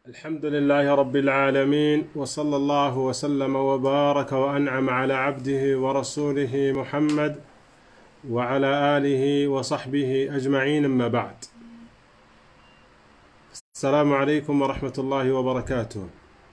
الحمد لله رب العالمين وصلى الله وسلم وبارك وأنعم على عبده ورسوله محمد وعلى آله وصحبه أجمعين أما بعد السلام عليكم ورحمة الله وبركاته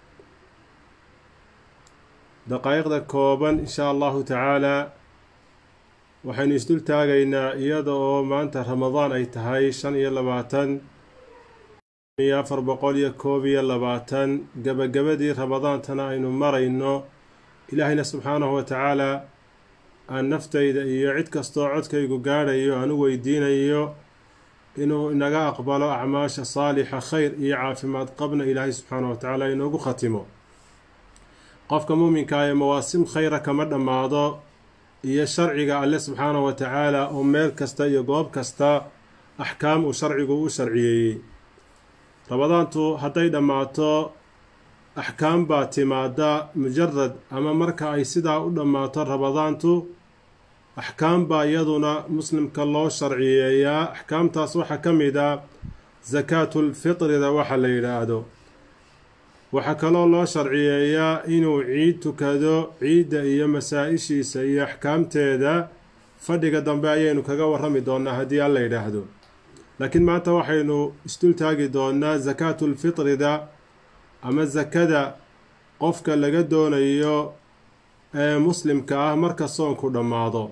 دقائق كوبا إن شاء الله تعالى waxaynu isdul taagaynaa iyada oo maanta ramadaan ay tahay shan iyo labaatan iyo afar boqol iyo koob iyo labaatan gebagabadii ramadaantana aynu marayno ilaahayna subxaanahu wa tacaalaa aan naftayda iyo cid kastoo codkaygu gaadhayo aan u weydiinayo inuu inaga aqbalo acmaasha saalixa khayr iyo caafimaad qabna ilaahay subxaanahu wa tacaala inoogu khatimo qofka muuminka ee mawaasim khayra kama dhammaado iyo sharciga alle subxaanahu wa tacaala oo meel kasta iyo goob kasta axkaam uu sharcigu u sharciyeeyey ramadaantu hadday dhammaato axkaam baa timaada mujarad ama marka ay sidaa u dhammaato ramadaantu axkaam baa iyaduna muslimka loo sharciyeeyaa axkaamtaas waxaa ka mid ah sakaatulfitrida waxa la yidhaahdo waxaa kaloo loo sharciyeeyaa inuu ciid tukado ciidda iyo masaa-ishiisa iyo axkaamteeda fadhiga dambe ayaynu kaga warrami doonnaa haddii alla yidhaahdo laakiin maanta waxaynu isdul taagi doonnaa sakaatulfitrida ama sakada qofka laga doonayo ee muslimka ah marka soonku dhammaado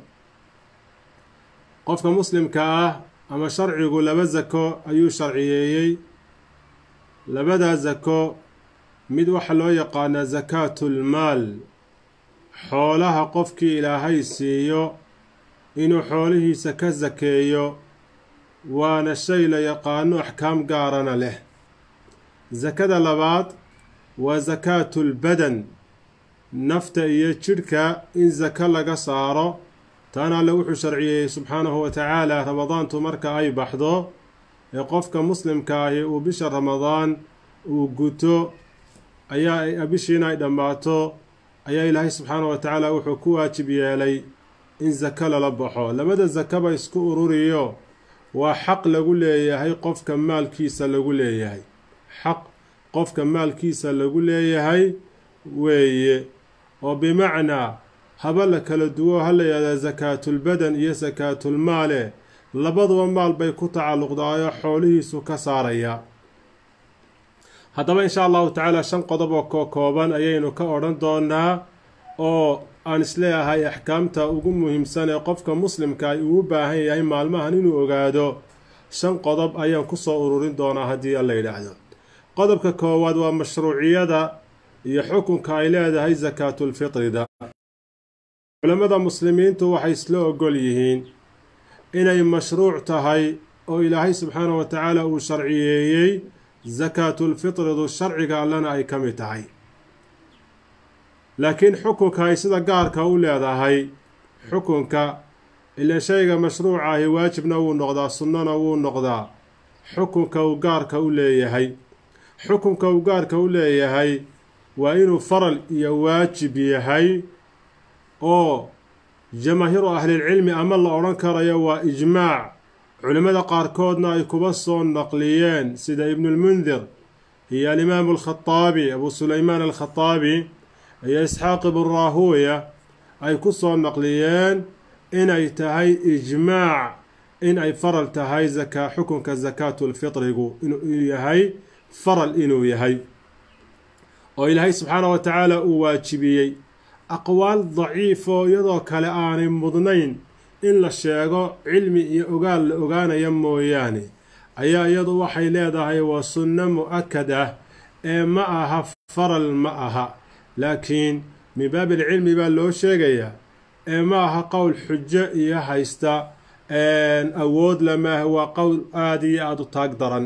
qofka muslimka ah ama sharcigu laba sako ayuu sharciyeeyey labadaa sako mid waxaa loo yaqaanaa sakaatul-maal xoolaha qofkii ilaahay siiyo inuu xoolihiisa ka sakeeyo waana shay la yaqaano axkaam gaarana leh sakada labaad waa sakaatul-badan nafta iyo jidhka in sako laga saaro taana alle wuxuu sharciyeeyey subxaanahu wa tacaala ramadaantu marka ay baxdo ee qofka muslimka ahi uu bisha ramadaan uu guto ayaa bishiina ay dhammaato ayaa ilaahay subxaanahu wa tacaala wuxuu ku waajib yeelay in sako lala baxo labada sakaba isku ururiyo waa xaq lagu leeyahay qofka maalkiisa lagu leeyahay xaq qofka maalkiisa lagu leeyahay weeye oo bimacnaa haba la kala duwo ha la yihahdaa sakaatulbadan iyo sakaatulmaale labaduba maal bay ku tacalluqdaayo xoolihiisu ka saaraya haddaba insha allahu tacaala shan qodob oo ko kooban ayaynu ka odhan doonaa oo aan isleeyahay axkaamta ugu muhiimsan ee qofka muslimka ay uu baahan yahay maalmahan inuu ogaado shan qodob ayaan kusoo ururin doonaa haddii alla yidhaahdo qodobka koowaad waa mashruuciyada iyo xukunka ay leedahay sakaatulfitrida culammada muslimiintu waxay isla ogol yihiin inay mashruuc tahay oo ilaahay subxaanahu wa tacaala uu sharciyeeyey sakaatulfitridu sharciga allana ay ka mid tahay laakiin xukunka ay sida gaarka u leedahay xukunka ila shayga mashruuca ahi waajibna wuu noqdaa sunnona wuu noqdaa xukunka uu gaarka u leeyahay xukunka uu gaarka u leeyahay waa inuu faral iyo waajib yahay oo jamaahiiru ahlilcilmi ama la odhan karayo waa ijmaac culimmada qaarkoodna ay kuba soo naqliyeen sida ibnulmundir iyo alimaamu alkhataabi abu sulaymaan alkhataabi iyo isxaaq ibnu raahuuya ay ku soo naqliyeen inay tahay ijmaac in ay faral tahay zakaa xukunka sakaatulfitrigu inuu yahay faral inuu yahay oo ilaahay subxaanah wa tacaala uu waajibiyey aqwaal daciifoo iyadoo kale aanay mudnayn in la sheego cilmi iyo ogaal la ogaanaya mooyaane ayaa iyadu waxay leedahay waa sunno mu-akad ah ee ma aha faral ma aha laakiin min baabil cilmi baa loo sheegayaa ee ma aha qowl xujo iyo haysta awood lamaaha waa qowl aada iyo aada u taag daran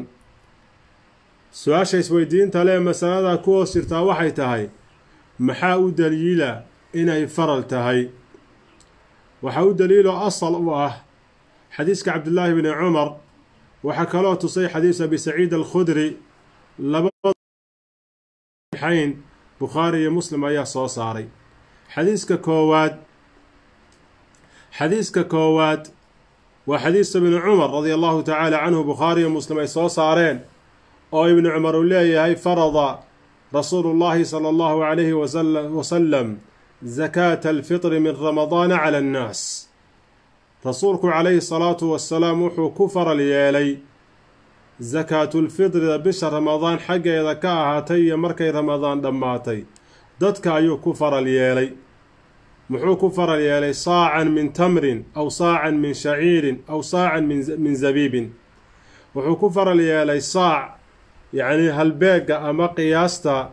su-aasha isweydiinta lee masalada ku hoos jirtaa waxay tahay maxaa u daliila inay faral tahay waxaa u daliiloo asal u ah xadiiska cabdillaahi bni cumar waxaa kaloo tusay xadiis abi saciid alkhudri labadaxayn bukhaari iyo muslim ayaa soo saaray xadiiska koowaad xadiiska koowaad waa xadiisa bni cumar radia allahu tacaala canhu bukhaari iyo muslim ay soo saareen oo ibnu cumar uu leeyahay farada rasuulu llahi sala allahu calayhi wasalam zakaata alfitri min ramadaana cala annaas rasuulku calayhi salaatu wasalaam wuxuu ku faral yeelay sakaatulfitrida bisha ramadaan xaggeeda ka ahaatay iyo markay ramadaan dhammaatay dadka ayuu ku faral yeelay muxuu ku faral yeelay saacan min tamrin aw saacan min shaciirin aw saacan min zabiibin wuxuu ku faral yeelay saac yacnii halbeega ama qiyaasta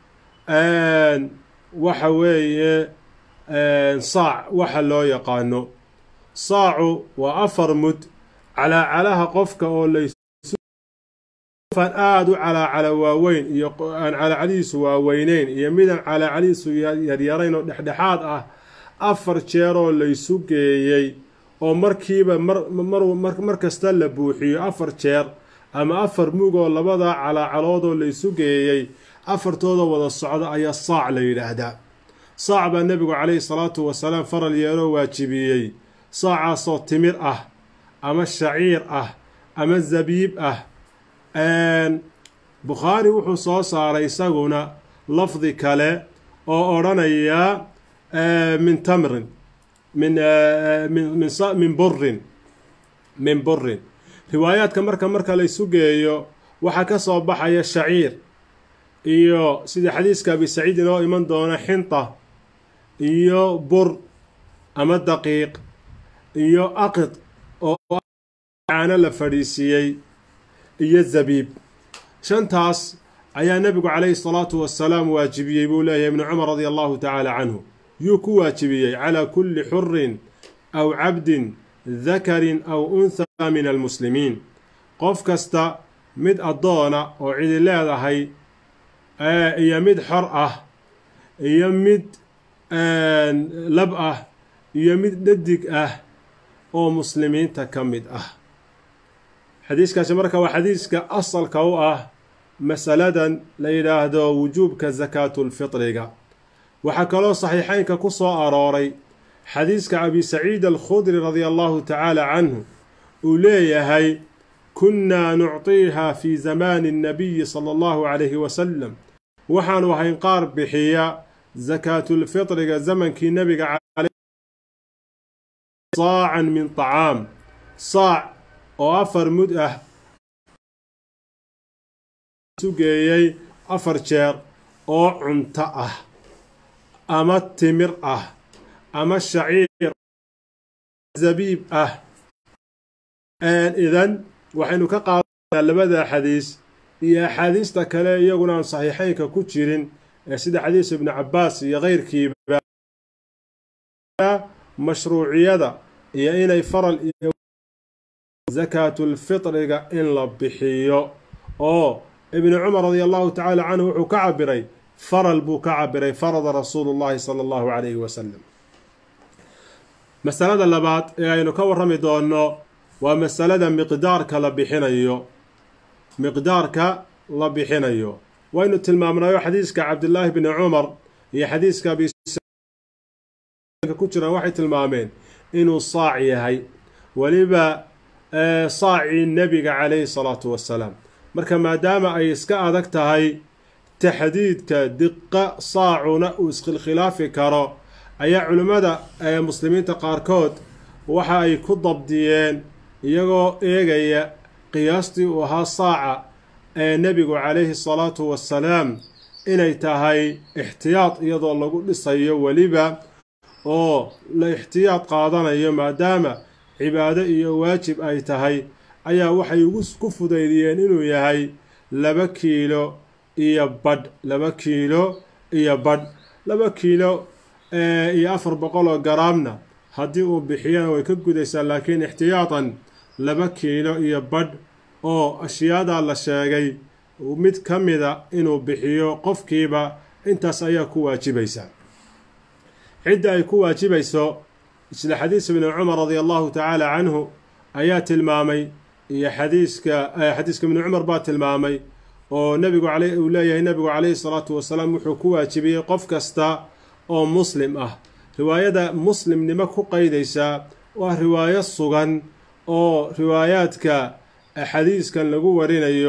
waxa weeye saac waxa loo yaqaano saacu waa afar mud calaacalaha qofka oo laysufan aada u calaacala waaweyn iyo aan calaacalihiisu waaweyneyn iyo midaan calaacalihiisu yaryarayn oo dhexdhexaad ah afar jeeroo laysu geeyey oo markiiba mar kasta la buuxiyo afar jeer ama afar mugoo labada calaacaloodoo laysu geeyey afartooda wada socda ayaa saac la yidhaahdaa saac baa nebigu calayhi salaatu wasalaam faral yeeloo waajibiyey saacaasoo timir ah ama shaciir ah ama zabiib ah bukhaari wuxuu soo saaray isaguna lafdi kale oo odhanaya min tamrin min min burin min burin riwaayaadka marka marka laysu geeyo waxaa ka soo baxaya shaciir iyo sida xadiiska abi saciid inoo iman doona xinta iyo bur ama daqiiq iyo aqid oo caano la fadhiisiiyey iyo zabiib shantaas ayaa nebigu calayhi salaatu wasalaam waajibiyey buu leeyahay ibnu cumar radia allahu tacaala canhu yuu ku waajibiyey calaa kulli xurin aw cabdin dakarin aw unthaa min almuslimiin qof kasta mid addoona oo cidi leedahay iyo mid xor ah iyo mid lab ah iyo mid dhadig ah oo muslimiinta ka mid ah xadiiskaasi marka waa xadiiska asalka u ah masaladan la yidhaahdo wujuubka sakaatulfitriga waxaa kaloo saxiixeynka ku soo arooray xadiiska abi saciid alkhudri radia allahu tacaala canhu uu leeyahay kunnaa nucطiiha fii zamaani الnabiyi sala allahu calayhi wasalam waxaanu ahayn qaar bixiya sakaatulfitriga zamankii nebiga saacan min طacaam saac oo afar mud ah sugeeyey afar jeer oo cunto ah ama timir ah ama shaciir zabiib ah idan waxaynu ka qaadanaa labada xadiis iyo axaadiista kale iyaguna aan saxiixeynka ku jirin ee sida xadiis ibnu cabbaas iyo keyrkiiba mashruuciyada iyo inay faral iyo sakaatulfitriga in la bixiyo oo ibnu cumar radia allahu tacaala canhu wuxuu ka cabiray faral buu ka cabiray farada rasuulu llahi sala allahu calayhi wasalam masalada labaad ee aynu ka warrami doonno waa masalada miqdaarka la bixinayo miqdaarka la bixinayo waynu tilmaamnayo xadiiska cabdillaahi bni cumar iyo xadiiska abi ku jiraan waxay tilmaameen inuu saac yahay weliba saacii nebiga calayhi salaatu wassalaam marka maadaama ay iska adag tahay taxdiidka diqa saacuna uu iskhilkhilaafi karo ayaa culimmada muslimiinta qaarkood waxa ay ku dabdiyeen iyagoo eegaya qiyaastii uu ahaa saaca ee nebigu calayhi salaatu wassalaam inay tahay ixtiyaad iyadoo lagu dhisayo weliba oo la ixtiyaad qaadanayo maadaama cibaado iyo waajib ay tahay ayaa waxay ugu ku fudaydiyeen inuu yahay laba kiilo iyo badh laba kiilo iyo badh laba kiilo iyo afar boqol oo garaamna haddii uu bixiyana way ka gudaysaa laakiin ixtiyaatan laba kiilo iyo badh oo ashyaadaa la sheegay mid ka mida inuu bixiyo qofkiiba intaas ayaa ku waajibaysa cidda ay ku waajibayso isla xadiis ibni cumar radia allahu tacaala canhu ayaa tilmaamay iyo xadiiska xadiiska ibni cumar baa tilmaamay oo nebigu uu leeyahay nebigu calayhi salaatu wasalaam wuxuu ku waajibiyey qof kasta oo muslim ah riwaayada muslimnimo ku qaydaysaa waa riwaayo sugan oo riwaayaadka xadiiskan lagu warinayo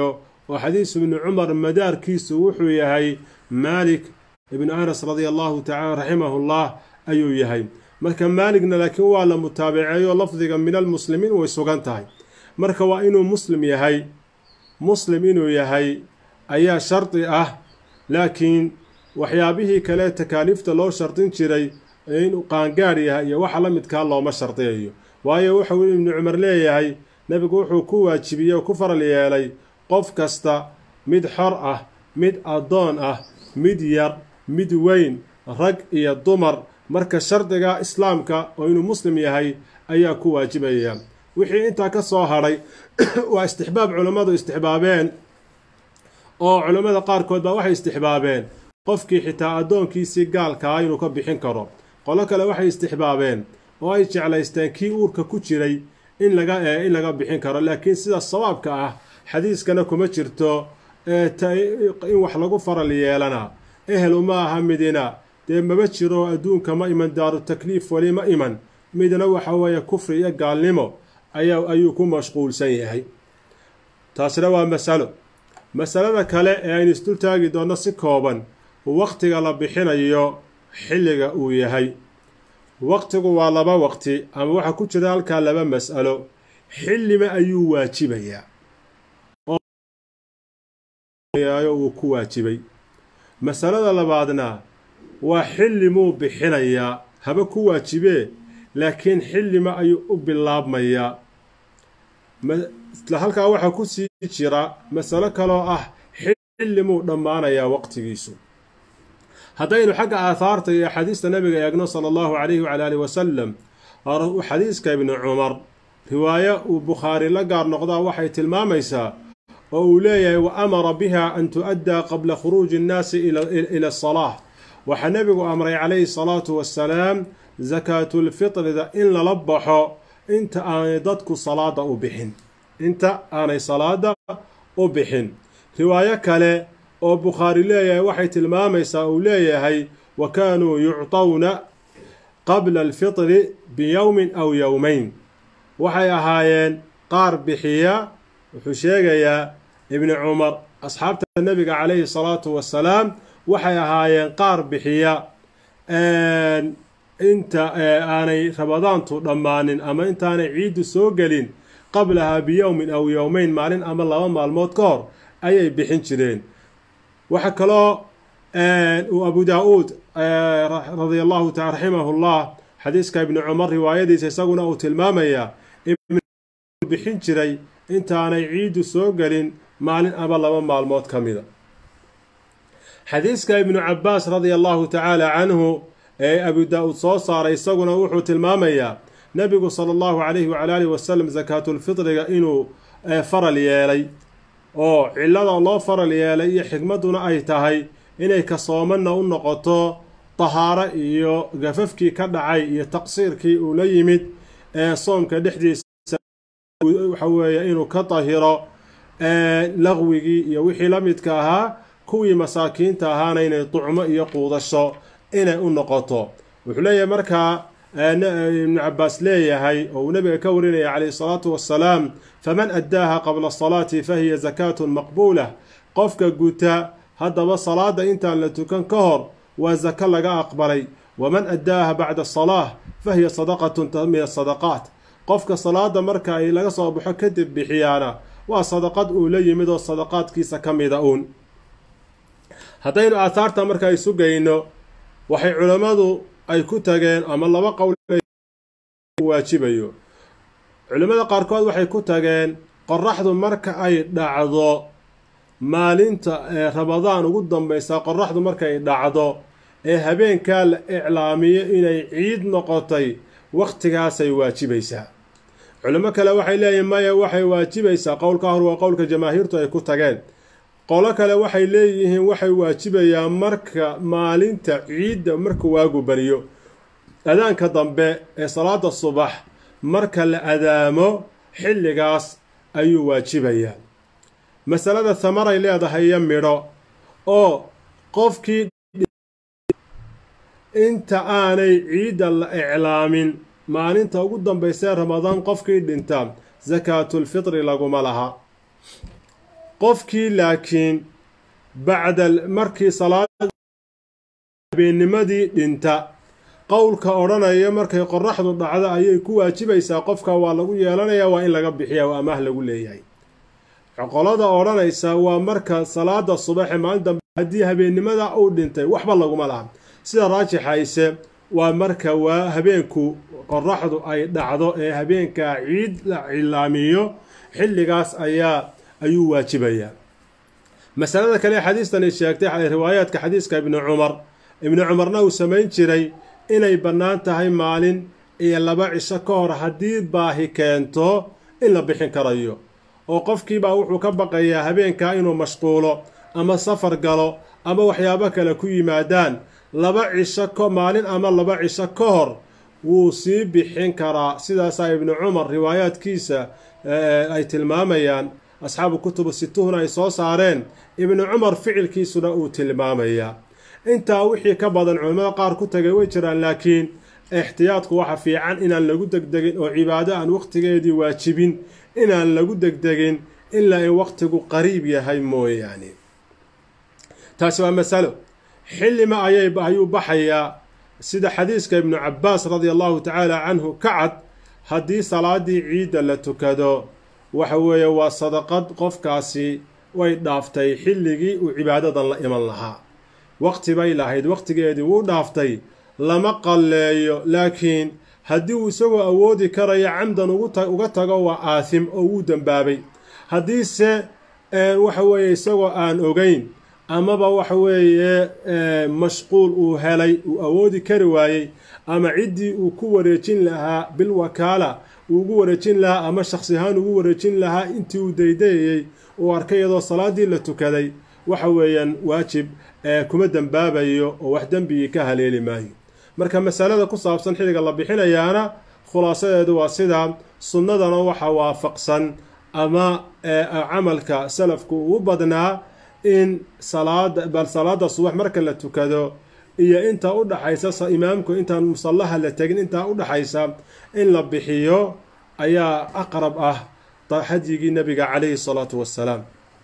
oo xadiisu ibni cumar madaarkiisu wuxuu yahay maalik ibnu anas radia allahu tacala raximahullah ayuu yahay marka maaligna laakiin waa la mutaabaceeyo lafdiga min almuslimiin way sugan tahay marka waa inuu muslim yahay muslim inuu yahay ayaa shardi ah laakiin waxyaabihii kale takaaliifta loo shardin jiray inuu qaangaadh yahay iyo waxa la midkaa looma shardiyayo waayo wuxuu ibnu cumar leeyahay nebigu wuxuu ku waajibiyey oo ku faral yeelay qof kasta mid xor ah mid addoon ah mid yar mid weyn rag iyo dumar marka shardiga islaamka oo inuu muslim yahay ayaa ku waajibaya wixii intaa ka soo hadhay waa istixbaab culammadu istixbaabeen oo culammada qaarkood baa waxay istixbaabeen qofkii xitaa addoonkiisii gaalkaa inuu ka bixin karo qolo kale waxay istixbaabeen oo ay jeclaysteen kii uurka ku jiray in laga in laga bixin karo laakiin sida sawaabka ah xadiiskana kuma jirto in wax lagu faral yeelana ehel uma aha midina dee maba jiro adduunka ma iman daaru takliif weli ma iman midna waxa weeye kufri iyo gaalnimo ayaa ayuu ku mashquulsan yahay taasina waa masalo masalada kale ee aynu isdul taagi doonno si kooban waqtiga la bixinayo xilliga uu yahay waqtigu waa laba waqti ama waxaa ku jira halkaa laba mas'alo xillima ayuu waajibayaa uu ku waajibay masalada labaadna waa xillimuu bixinayaa haba ku waajibee laakiin xillima ayuu u bilaabmayaa halkaa waxaa ku sii jira masalo kaloo ah xillimuu dhammaanayaa waqtigiisu haddaynu xagga aahaarta iyo axaadiista nabiga eegno sala allahu calayhi wacala aalihi wasalam xadiiska ibni cumar riwaayo uu bukhaari la gaar noqdaa waxay tilmaamaysaa oo uu leeyahay wa amara biha an tu'addaa qabla khuruuji innaasi ila asalaah waxaa nebigu amray calayhi salaatu wassalaam sakaatulfitrida in lala baxo inta aanay dadku salaada u bixin inta aanay salaada u bixin riwaayo kale oo bukhaari leeyahay waxay tilmaamaysaa uu leeyahay wa kaanuu yuctawna qabla alfitri biyowmin aw yowmayn waxay ahaayeen qaar bixiya wuxuu sheegayaa ibni cumar asxaabta nebiga calayhi salaatu wassalaam waxay ahaayeen qaar bixiya inta aanay rabadaantu dhammaanin ama intaanay ciiddu soo gelin qablahaa biyowmin aw yowmayn maalin ama laba maalmood ka hor ayay bixin jireen waxaa kaloo uu abu daa-uud radia allahu taala raximahullah xadiiska ibni cumar riwaayadiisa isaguna uu tilmaamayaa bixin jiray intaanay ciiddu soo gelin maalin ama laba maalmood ka mida xadiiska ibnu cabbaas radia allahu tacaala canhu ee abu daa-uud soo saaray isaguna wuxuu tilmaamayaa nebigu sala allahu calayhi wacala alihi wasalam sakaatulfitriga inuu faral yeelay oo cillada loo faral yeelay iyo xikmadduna ay tahay inay kasoomanna u noqoto tahaaro iyo gafafkii ka dhacay iyo taqsiirkii uu la yimid ee soomka dhexdiisa waxa weeye inuu ka tahiro laqwigii iyo wixii la midka ahaa kuwii masaakiinta ahaana inay ducmo iyo quudasho inay u noqoto wuxuu leeyahay markaa ibnu cabbaas leeyahay oo uu nabiga ka warinaya calayhi salaatu wassalaam faman addaaha qabla asalaati fa hiya sakaatun maqbuulah qofka guta haddaba salaada intaan la tukan ka hor waa sako laga aqbalay waman addaaha bacda asalaah fa hiya sadaqatun min asadaqaat qofka salaada marka ay laga soo baxo kadib bixiyaana waa sadaqad uu la yimid oo sadaqaadkiisa ka mida uun haddaynu aahaarta marka isu geyno waxay culammadu ay ku tageen ama laba qowl waajibayo culimmada qaarkood waxay ku tageen qoraxdu marka ay dhacdo maalinta ee rabadaan ugu dambaysa qoraxdu markay dhacdo ee habeenkaa la iclaamiyo inay ciid noqotay wakhtigaasay waajibaysaa culimo kale waxay leeyihin maya waxay waajibaysaa qowlka hor waa qowlka jamaahiirtu ay ku tageen qolo kale waxay leeyihiin waxay waajibayaan marka maalinta ciidda marka waagu bariyo adaanka dambe ee salaada subax marka la adaamo xilligaas ayuu waajibayaa masalada hamaray leedahay iyo midho oo qofkii inta aanay ciidda la iclaamin maalinta ugu dambaysee ramadaan qofkii dhinta sakaatulfitri laguma laha qofkii laakiin bacda markii salaad habeennimadii dhinta qowlka odhanaya markay qoraxdu dhacdo ayay ku waajibaysaa qofka waa lagu yeelanayaa waa in laga bixiya waa amaah lagu leeyahay qolada odhanaysa waa marka salaada subaxe maalin dambe haddii habeennimada uu dhintay waxba laguma laha sida raajixayse waa marka waa habeenku qoraxdu ay dhacdo ee habeenkaa ciid la cilaamiyo xilligaas ayaa ayuu waajibayaa masalada kale xadiistani sheegtay riwaayaadka xadiiska ibni cumar ibni cumarna uu samayn jiray inay bannaan tahay maalin iyo laba cisho ka hor haddii baahi keento in la bixin karayo oo qofkiibaa wuxuu ka baqayaa habeenkaa inuu mashquulo ama safar galo ama waxyaabo kale ku yimaadaan laba cisho ko maalin ama laba cisho ka hor wuu sii bixin karaa sidaasaa ibnu cumar riwaayaadkiisa ay tilmaamayaan asxaabu kutubu situhuna ay soo saareen ibnu cumar ficilkiisuna uu tilmaamayaa intaa wixii ka badan culimmada qaar ku tagay way jiraan laakiin ixtiyaadku waxa fiican inaan lagu degdegin oo cibaado aan wakhtigeedii waajibin inaan lagu degdegin ilaa in wakhtigu qariib yahay mooyaane taasi waa masalo xillima ayay ayuu baxayaa sida xadiiska ibnu cabbaas radia allahu tacaala canhu ka cad haddii salaadii ciidda la tukado waxa weeye waa sadaqad qofkaasi way dhaaftay xilligii uu cibaadadan la iman lahaa waqti bay lahayd waqtigeedii wuu dhaaftay lama qalleeyo laakiin haddii uu isagoo awoodi karayo camdan uga tago waa aasim oo wuu dembaabay haddiise waxa weeye isagoo aan ogeyn amaba waxa weeye mashquul uu helay uu awoodi kari waayey ama ciddii uu ku wareejin lahaa bilwakaala uu ugu wareejin lahaa ama shakhsi ahaan ugu wareejin lahaa intii uu daydayayey uu arkay iyadoo salaaddii la tukaday waxa weeyaan waajib kuma dembaabayo oo wax dembigii ka haleeli maayo marka masalada ku saabsan xilliga la bixinayaana khulaasadeedu waa sidaa sunnadana waxa waafaqsan ama camalka salafku uu badnaa in salaada bal salaada subax marka la tukado iyo intaa u dhaxaysa imaamku intaan musallaha la tegin intaa u dhaxaysa in la bixiyo ayaa aqrab ah hadyigii nabiga calayhi salaatu wassalaam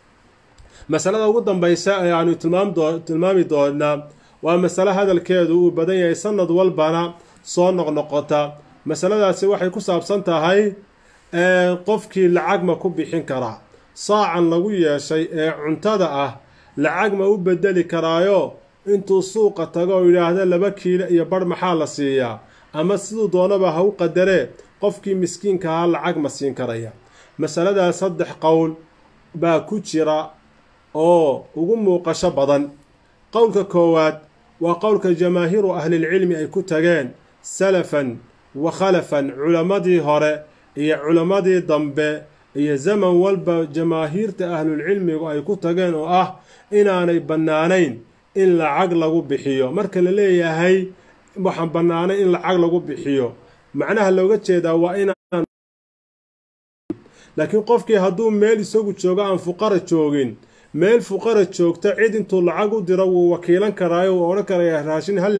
masalada ugu dambaysa ee aanu tilmaami doonaa waa masale hadalkeedu uu badan yahay sanad walbana soo noqnoqota masaladaasi waxay ku saabsan tahay qofkii lacag ma ku bixin karaa saacan lagu yeeshay ee cuntada ah lacag ma u bedeli karaayo intuu suuqa tago oo yidhaahda laba kiilo iyo barh maxaa la siiyaa ama siduu doonaba ha u qadaree qofkii miskiinka ahaa lacag ma siin karaya masaladaa saddex qowl baa ku jira oo ugu muuqasho badan qowlka koowaad waa qowlka jamaahiiru ahlilcilmi ay ku tageen salafan wa khalafan culammadii hore iyo culammadii dambe iyo zaman walba jamaahiirta ahlulcilmigu ay ku tageen oo ah inaanay bannaanayn in lacag lagu bixiyo marka la leeyahay waxaan bannaanayn in lacag lagu bixiyo macnaha looga jeedaa waa inaan laakiin qofkii hadduu meel isagu joogo aan fuqara joogin meel fuqara joogta cid intuu lacag u diro wuu wakiilan karaayo wuu odhan karaya raashin hal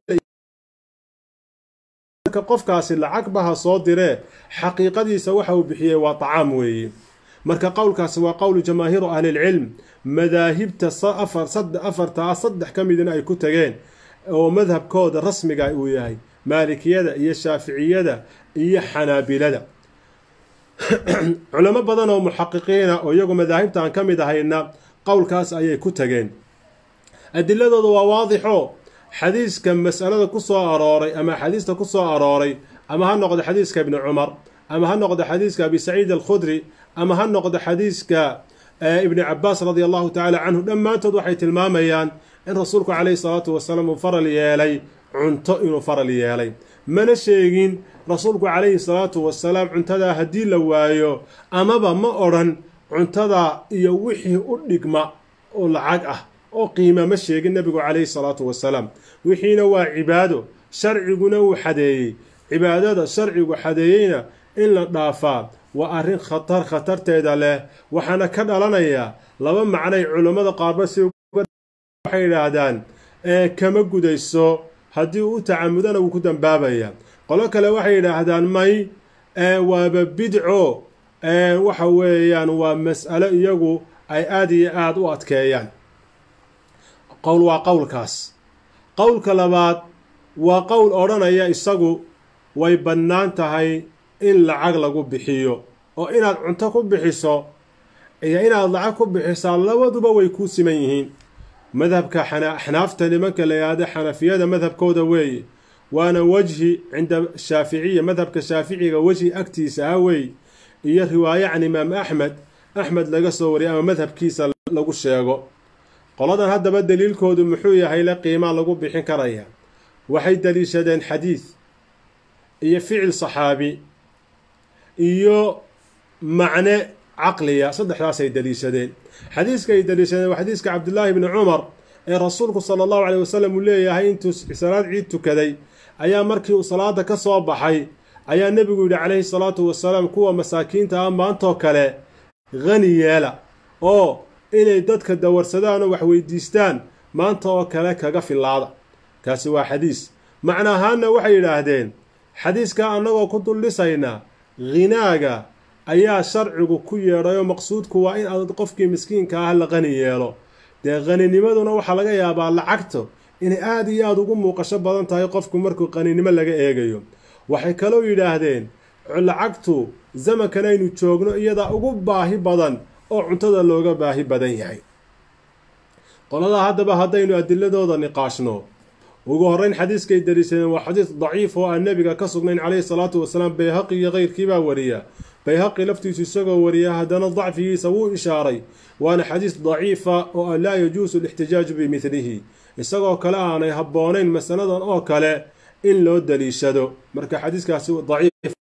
qofkaasi lacag baha soo diree xaqiiqadiisa waxa uu bixiyey waa tacaam weeye marka qowlkaasi waa qowlu jamaahiiru ahlilcilm madaahibta afartaa saddex ka midina ay ku tageen oo madhabkooda rasmiga uu yahay maalikiyada iyo shaaficiyada iyo xanaabilada culamo badan oo muxaqiqiina oo iyagu madaahibtaan ka mid ahayna qowlkaas ayay ku tageen adiladooda waa waadixo xadiiska mas'alada ku soo arooray ama axaadiista ku soo arooray ama ha noqdo xadiiska ibni cumar ama ha noqdo xadiiska abi saciid alkhudri ama ha noqdo xadiiska ibni cabaas radia allahu tacala canhu dhammaantood waxay tilmaamayaan in rasuulku calayhi salaatu wasalaam uu faral yeelay cunto inuu faral yeelay mana sheegin rasuulku calayhi salaatu wasalaam cuntadaa haddii la waayo amaba ma odhan cuntadaa iyo wixii u dhigma oo lacag ah oo qiima ma sheegin nebigu calayhi salaatu wasalaam wixiina waa cibaado sharciguna uu xadeeyey cibaadada sharcigu xadeeyeyna in la dhaafaa waa arrin khatar khatarteeda leh waxaana ka dhalanayaa laba macnay culammada qaarba si waxay yidhaahdaan kama gudayso haddii uu tacamudana wuu ku dambaabaya qolo kale waxay yidhaahdaan may waaba bidco waxa weeyaan waa mas'alo iyagu ay aada iyo aada u adkeeyaan qowl waa qowlkaas qowlka labaad waa qowl odhanaya isagu way bannaan tahay in lacag lagu bixiyo oo inaad cunto ku bixiso iyo inaad lacag ku bixisaa labaduba way kuu siman yihiin madhabka axnaafta nimanka la yidhaahda xanafiyada madhabkooda weeye waana wejhi cinda shaaficiya madhabka shaaficiga wejhi agtiisa ah weey iyo riwaaye can imaam axmed axmed laga soo wariyay ama madhabkiisa lagu sheego qoladan haddaba daliilkoodu muxuu yahay le qiimaa lagu bixin karaya waxay daliishadeen xadiid iyo ficil saxaabi iyo macne caqliya saddexdaasay daliishadeen xadiiska ay daliishadeen waa xadiiska cabdillaahi bni cumar ee rasuulku sala allahu caleyh wasalam uu leeyahay intuu salaad ciid tukaday ayaa markii uu salaada ka soo baxay ayaa nebigu yidhi calayhi salaatu wasalaam kuwa masaakiinta ah maantoo kale hani yeela oo inay dadka dawarsadaan oo wax weydiistaan maanta oo kale kaga filaada kaasi waa xadiis macna ahaanna waxay yidhaahdeen xadiiskaa annagoo ku duldhisaynaa ghinaaga ayaa sharcigu ku yeedhayoo maqsuudku waa in aad qofkii miskiinka ah la qani yeelo dee qaninimaduna waxaa laga yaabaa lacagto inay aada iyo aada ugu muuqasho badan tahay qofku markuu qaninimo laga eegayo waxay kaloo yidhaahdeen lacagtu zamankan aynu joogno iyadaa ugu baahi badan oo cuntada looga baahi badan yahay qoladaa haddaba haddaynu adiladooda niqaashno ugu horreyn xadiiskay daliishadeen waa xadiis daciif oo aan nebiga ka sugnayn calayhi salaatu wasalaam bayhaqi iyo keyrkiibaa wariya bayhaqi laftiisu isagoo wariya haddana dacfigiisa wuu ishaaray waana xadiis daciifa oo an laa yajuusu alixtijaaju bimidlihi isagoo kale aanay habboonayn masaladan oo kale in loo daliishado marka xadiiskaasi daciif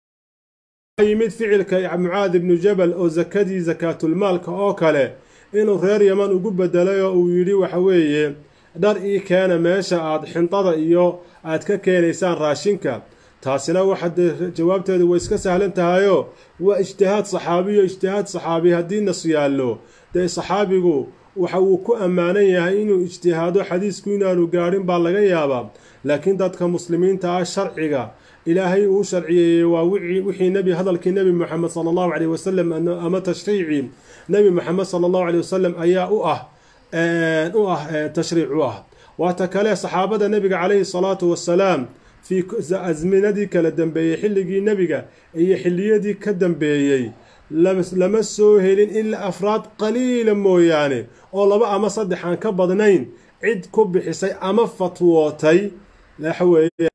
yimid ficilka mucaad ibnu jabal oo sakadii sakaatulmaalka oo kale inuu reer yaman ugu bedelay oo uu yidhi waxa weeye dhar ii keena meesha aad xintada iyo aad ka keenaysaan raashinka taasina waxa dee jawaabteedu way iska sahlan tahayoo waa ijtihaad saxaabiyo ijtihaad saxaabi haddii nas yaallo dee saxaabigu waxa uu ku ammaanan yahay inuu ijtihaado xadiisku inaanu gaadhin baa laga yaabaa laakiin dadka muslimiinta ah sharciga ilaahay uu sharciyeeyey waa wixii nebi hadalkii nebi moxamed sala allahu caleyh wasalam ama tashriicii nebi moxamed sala allahu caleyh wasalam ayaa u ah u ah tashriic u ah waata kale saxaabada nebiga calayhi salaatu wasalaam fii asminadii kala dambeeyey xilligii nebiga iyo xilliyadii ka dambeeyey lama soo helin ilaa afraad qaliila mooyaane oo laba ama saddex aan ka badnayn cid ku bixisay ama fatwootay waxaweye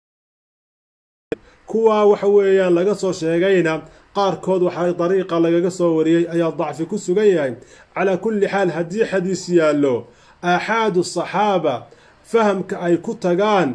kuwaa waxa weeyaan laga soo sheegayna qaarkood waxaa dariiqa lagaga soo wariyey ayaa dacfi ku sugan yahay calaa kulli xaal haddii xadiis yaallo aaxaadu saxaaba fahamka ay ku tagaan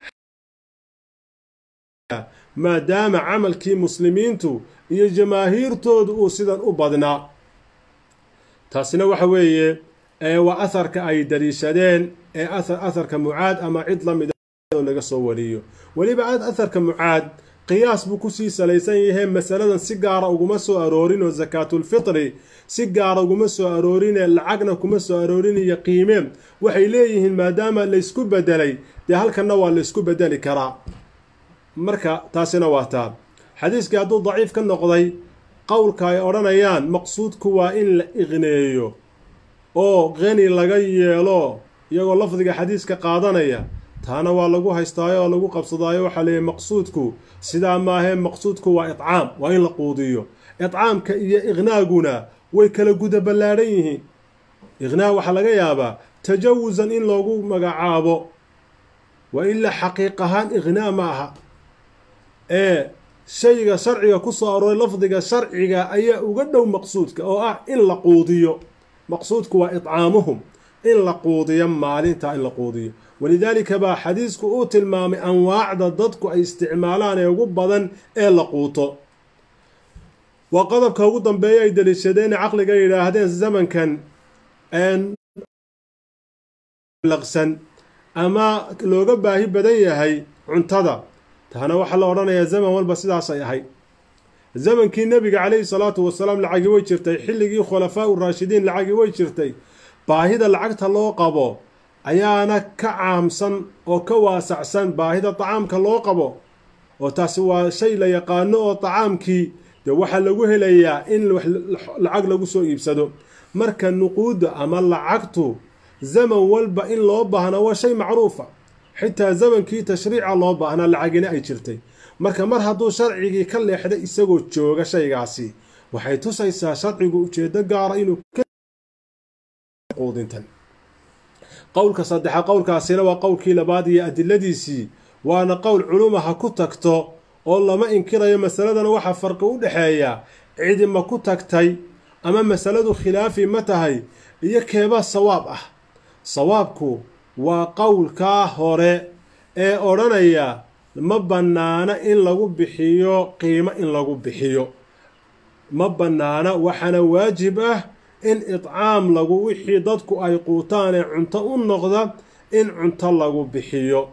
maadaama camalkii muslimiintu iyo jamaahiirtoodu uu sidan u badnaa taasina waxa weeye waa aharka ay daliishadeen ee aharka mucaad ama cid la mida laga soo wariyo weliba aharka mucaad qiyaas buu kusii salaysan yahay masaladan si gaara uguma soo aroorin oo sakaatulfitri si gaara uguma soo aroorinee lacagna kuma soo aroorinayo qiimeen waxay leeyihiin maadaama laysku bedelay dee halkanna waa laysku bedeli karaa marka taasina waa taa xadiiskii hadduu daciif ka noqday qowlka ay odhanayaan maqsuudku waa in la iqneeyo oo qani laga yeelo iyagoo lafdiga xadiiska qaadanaya taana waa lagu haystaayo oo lagu qabsadaayo waxaa leeyahy maqsuudku sidaa maahee maqsuudku waa itcaam waa in la quudiyo itcaamka iyo iqnaaguna way kala guda ballaadhan yihiin iqnaag waxaa laga yaabaa tajawusan in loogu magacaabo wa ilaa xaqiiq ahaan iqnaa ma aha ee shayga sharciga ku soo arooray lafdiga sharciga ayaa uga dhow maqsuudka oo ah in la quudiyo maqsuudku waa itcaamuhum in la quudiyo maalinta in la quudiyo walidaalika baa xadiisku uu tilmaamay anwaacda dadku ay isticmaalaan ee ugu badan ee la quuto waa qodobka ugu dambeeya ay daliishadeen caqliga yidhaahdeen zamankan laqsan ama looga baahi badan yahay cuntada taana waxaa la odhanayaa zaman walba sidaasay ahayd zamankii nebiga calayhi salaatu wasalaam lacagi way jirtay xilligii khulafaa u raashidiin lacagi way jirtay baahida lacagta loo qabo ayaana ka caamsan oo ka waasacsan baahida tacaamka loo qabo oo taasi waa shay la yaqaano oo tacaamkii dee waxaa lagu helayaa in lacag lagu soo iibsado marka nuquudda ama lacagtu zaman walba in loo baahna waa shay macruufa xitaa zamankii tashriica loo baahnaa lacagina ay jirtay marka mar hadduu sharcigii ka leexday isagoo jooga shaygaasi waxay tusaysaa sharcigu ujeedo gaara inuu quudintan qowlka saddexa qowlkaasina waa qowlkii labaad iyo adiladiisii waana qowl culuma ha ku tagto oo lama inkirayo masaladana waxaa farqi u dhexeeya cidi ma ku tagtay ama masaladu khilaafi ma tahay iyo keebaa sawaab ah sawaabku waa qowlkaa hore ee odhanaya ma bannaana in lagu bixiyo qiimo in lagu bixiyo ma bannaana waxaana waajib ah in idcaam lagu wixii dadku ay quutaan ee cunto u noqda in cunto lagu bixiyo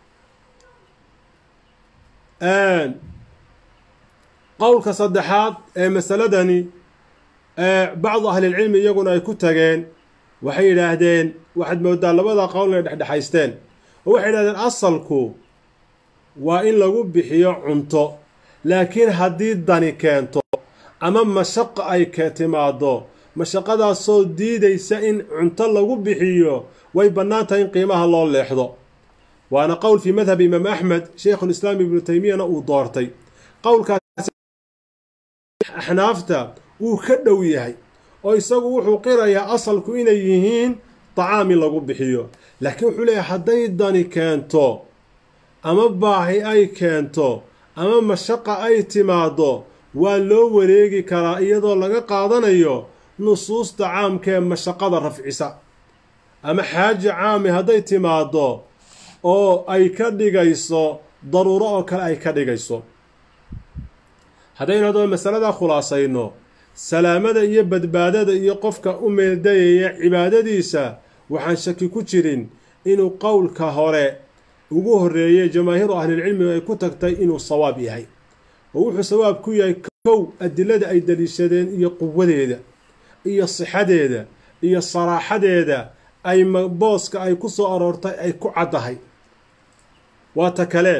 qowlka saddexaad ee masaladani bacdu ahlilcilmi iyaguna ay ku tageen waxay yidhaahdeen waxaad moodaa labada qowl inay dhexdhexaysteen oo waxay yidhahdeen asalku waa in lagu bixiyo cunto laakiin haddii dani keento ama mashaqa ay ka timaado mashaqadaasoo diidaysa in cunto lagu bixiyo way bannaan tahay in qiimaha loo leexdo waana qowl fii madhabi imaam axmed sheikhulislaam ibnu teymiyana uu doortay qowlkaas axnaafta wuu ka dhow yahay oo isagu wuxuu qirayaa asalku inay yihiin tacaam in lagu bixiyo laakiin wuxuu leeyahay hadday dani keento ama baahi ay keento ama mashaqa ay timaado waa loo wareegi karaa iyadoo laga qaadanayo nusuusta caamka ee mashaqada rafcisa ama xaaji caami hadday timaado oo ay ka dhigayso daruuro oo kale ay ka dhigayso haddaynu haddaba masaladaa khulaasayno salaamada iyo badbaadada iyo qofka u meeldayaya cibaadadiisa waxaan shaki ku jirin inuu qowlka hore ugu horreeyey jamaahiiru ahlilcilmiga ay ku tagtay inuu sawaab yahay oo wuxuu sawaab ku yahay kow adilada ay daliishadeen iyo quwadeeda iyo sixadeeda iyo saraaxadeeda ay booska ay ku soo aroortay ay ku caddahay waa ta kale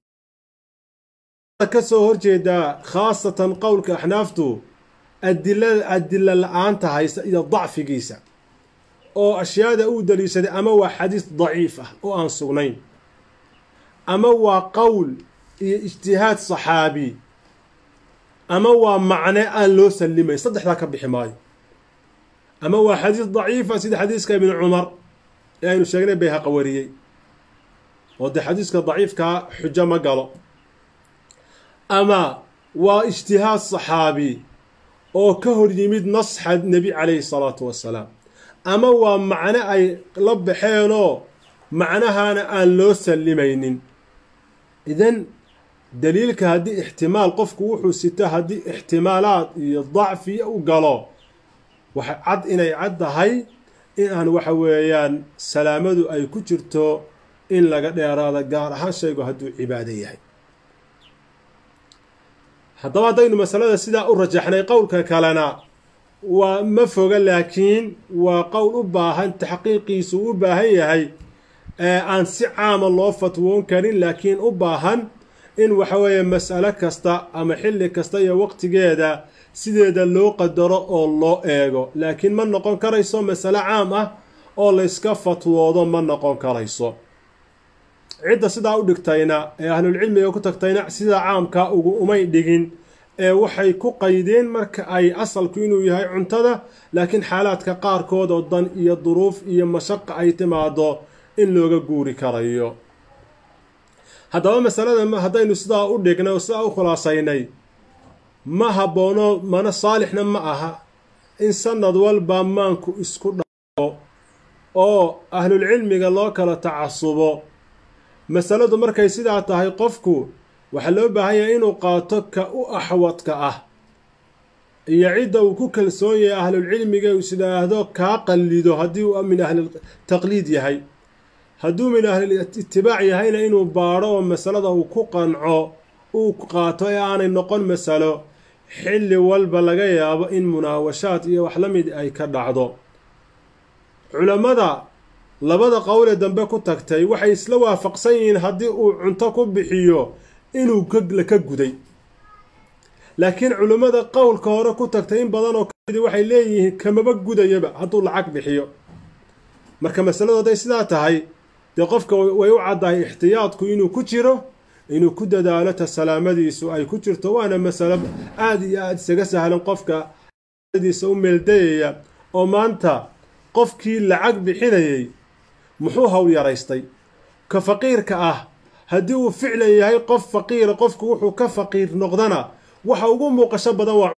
ka soo horjeedaa khaasatan qowlka axnaaftu adilada adila la-aanta haysa iyo dacfigiisa oo ashyaada uu daliishaday ama waa xadiis daciif ah oo aan sugnayn ama waa qowl iyo ijtihaad saxaabi ama waa macne aan loo sallimayn saddexdaa ka bixi maayo ama waa xadiis daciifa sida xadiiska ibni cumar ee aynu sheegnay bayhaqa wariyey oo dee xadiiska daciifkaa xujo ma galo ama waa ijtihaad saxaabi oo ka hor yimid nasxa nebi calayhi salaatu wassalaam ama waa macno ay la baxeenoo macnahaana aan loo sallimaynin idan daliilka haddii ixtimaal qofku wuxuu sita haddii ixtimaalaad iyo dacfi u galo waxay cad inay cad tahay in aan waxa weeyaan salaamadu ay ku jirto in laga dheeraado gaar ahaan shaygu hadduu cibaado yahay haddaba haddaynu masalada sidaa u rajaxnay qowlka kalena waa ma foga laakiin waa qowl u baahan taxqiiqiisu u baahan yahay aan si caama loo fatwoon karin laakiin u baahan in waxa weeye mas'alo kasta ama xilli kasta iyo waqtigeeda sideeda loo qadaro oo loo eego laakiin ma noqon karayso masalo caam ah oo layska fatwoodo ma noqon karayso cidda sidaa u dhigtayna ee ahlulcilmiga ku tagtayna sidaa caamkaa ugu umay dhigin ee waxay ku qaydeen marka ay asalku inuu yahay cuntada laakiin xaalaadka qaarkood oo dan iyo duruuf iyo mashaqa ay timaado in looga guuri karayo haddaba masalada haddaynu sidaa u dhignay oo sidaa u khulaasaynay ma habboono mana saalixna ma aha in sanad walba maanku isku dhaco oo ahlulcilmiga loo kala tacasubo masaladu markay sidaa tahay qofku waxaa loo baahan yahay inuu qaato ka u axwadka ah iyo cidda uu ku kalsoon yahay ahlulcilmiga is idhaahdo kaa qallido haddii uu min ahlitaqliid yahay hadduu min ahlitibaac yahayna inuu baadho oo masalada uu ku qanco uu qaato ee aanay noqon masalo xilli walba laga yaabo in munaawashaad iyo wax la mid ay ka dhacdo culammada labada qowlee dambe ku tagtay waxay isla waafaqsan yihiin haddii uu cunto ku bixiyo inuu la ka guday laakiin culimmada qowlka hore ku tagtay in badanoo waxay leeyihiin kamaba gudayaba hadduu lacag bixiyo marka masaladu hadday sidaa tahay dee qofka way u caddahay ixtiyaadku inuu ku jiro inuu ku dadaalo ta salaamadiisu ay ku jirto waana masalo aada iyo aada isaga sahlan qofka diisa u meeldayaya oo maanta qofkii lacag bixinayay muxuu hawl yaraystay ka faqiirka ah haddii uu ficlan yahay qof faqiira qofku wuxuu ka faqiir noqdana waxa ugu muuqasho badan waa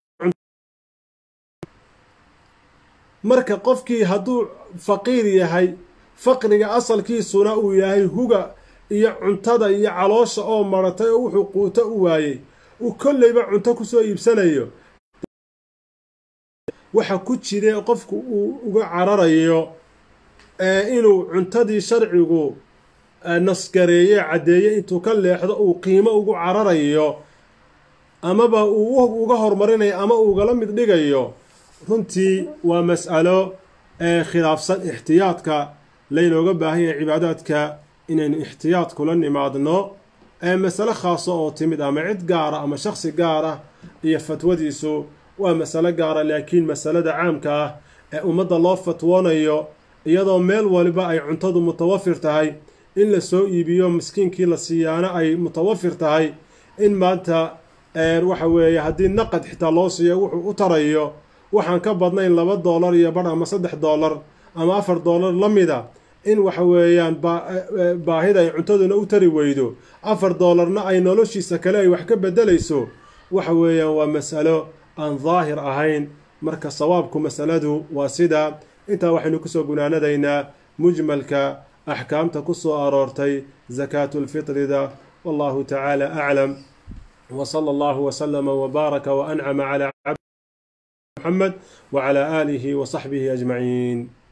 marka qofkii hadduu faqiir yahay faqriga asalkiisuna uu yahay huga iyo cuntada iyo caloosha oo maratay oo wuxuu quuto u waayey uu kolleyba cunto kusoo iibsanayo waxa ku jira qofku uu uga cararayo inuu cuntadii sharcigu nasgareeye caddeeye intuu ka leexdo uu qiimo ugu cararayo amaba uu uga hormarinayo ama ugala mid dhigayo runtii waa mas'alo khilaafsan ixtiyaadka laynooga baahan yahay cibaadaadka inaynu ixtiyaad kula nimaadno masale khaaso oo timid ama cid gaara ama shaksi gaara iyo fatwadiisu waa masalo gaara laakiin masalada caamka ah ee ummadda loo fatwoonayo iyadoo meel waliba ay cuntadu mutawafir tahay in la soo iibiyo miskiinkii la siiyaana ay mutawafir tahay in maanta waxa weeye haddii naqad xitaa loo siiyo wuxuu u tarayo waxaan ka badnayn laba doolar iyo badh ama saddex doolar ama afar doolar la mida in waxa weeyaan baahida ay cuntaduna u tari weydo afar doolarna ay noloshiisa kale ay wax ka bedelayso waxa weeyaan waa mas'alo aan daahir ahayn marka sawaabku masaladu waa sidaa intaa waxaynu kusoo gunaanadaynaa mujmalka axkaamta ku soo aroortay sakaatulfitrida wallahu tacaala aclam وصلى الله وسلم وبارك وأنعم على عبد محمد وعلى آله وصحبه أجمعين